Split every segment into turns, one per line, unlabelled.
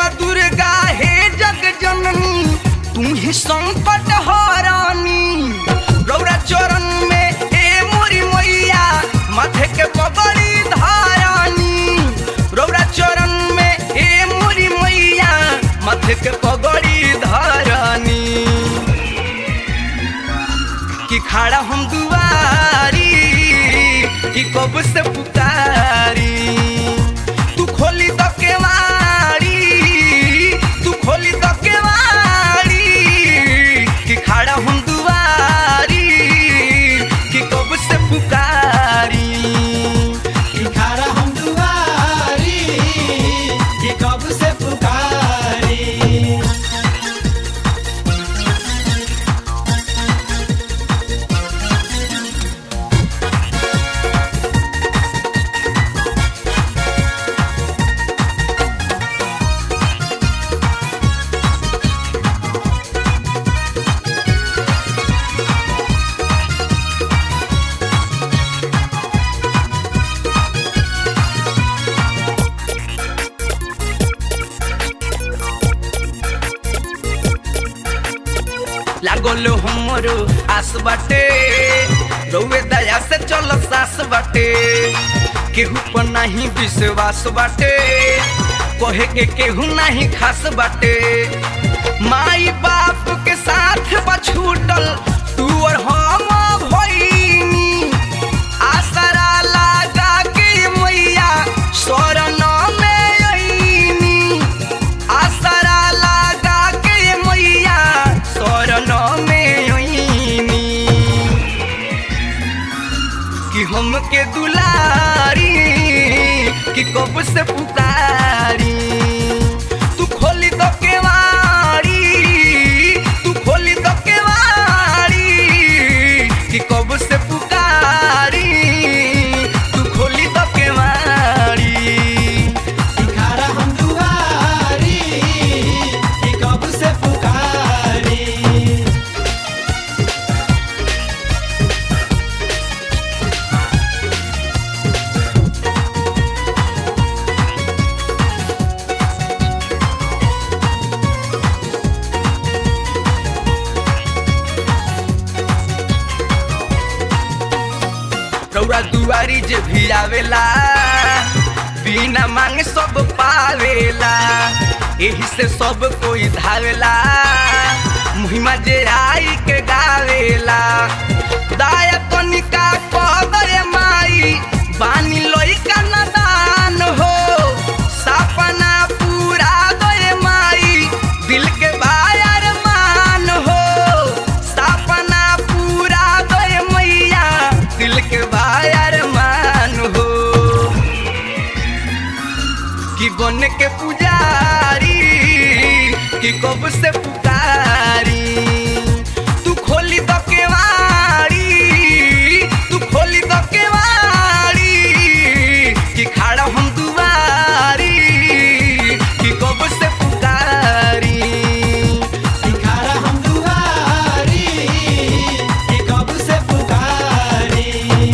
माँ दुर्गा हे जग जननी तू ही संकट हरानी रौरा चरण में ए मोरी मैया माथे के पगड़ी धारानी रौरा चरण में ए मोरी मैया माथे के पगड़ी धारानी कि खड़ा हम दुआरी कि कब से पुकारी तू खोली तो केवाड़ी तू खोली तो केवाड़ी कि खड़ा हम दुआरी कि कब से पुकारी
कि खारा हम दुआरी कि कब से पुकारी
लागल हमरो आस बाटे रउए दया से चल सास बाटे केहू पर नहीं विश्वास बाटे कहे के केहू नहीं खास बाटे माई बाप के साथ बा छूटल तू और हम भइनी आसरा लगा के मैया शरण में अइनी आसरा लगा के मैया शरण में अइनी कि हमके दुलारी कि कब से पुकारी तू खोली तो केवाड़ी तू खोली तो केवाड़ी कि कब से पुकारी तू खोली तो केवाड़ी
कि खारा हम दुआरी कि कब से पुकारी
रौरा दुआरी जे भी आवेला बिना मांगे सब पावेला एही से सब कोई धावेला मुहिमा जे आई के गावेला दाया कनिका पदरे माई बानी लइका नदान हो सपना पूरा दे माई दिल के बायर मान हो सपना पूरा दे मैया दिल के बायर मान हो कि बन के पुजारी कि कब से पुकारी तू खोली तो केवाड़ी तू खोली तो केवाड़ी कि खड़ा हम दुआरी कि कब से पुकारी
कि खारा हम दुआरी कि कब से पुकारी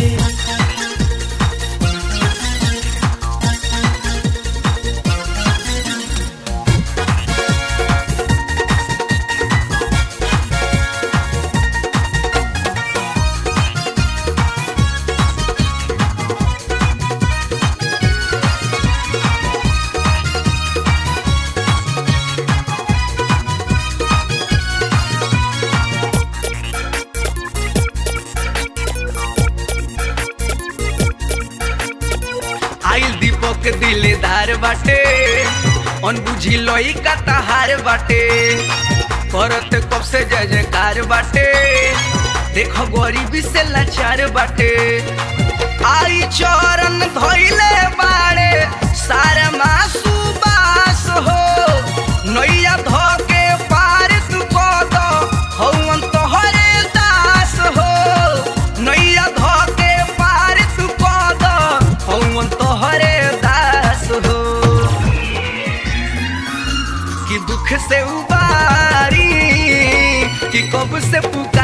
आइल दीपक दिलेदार बाटे अनबुझी लई का तहार बाटे करत कब से जय जयकार बाटे देखो गरीबी से लाचार बाटे आई चरण धोइले बाड़े सारे मासू बास हो नैया धो के पार तू कद हौवन तोहरे दास हो नैया धो के पार तू कद हौवन तोहरे दास हो कि दुख से उबारी कि कब से पुकार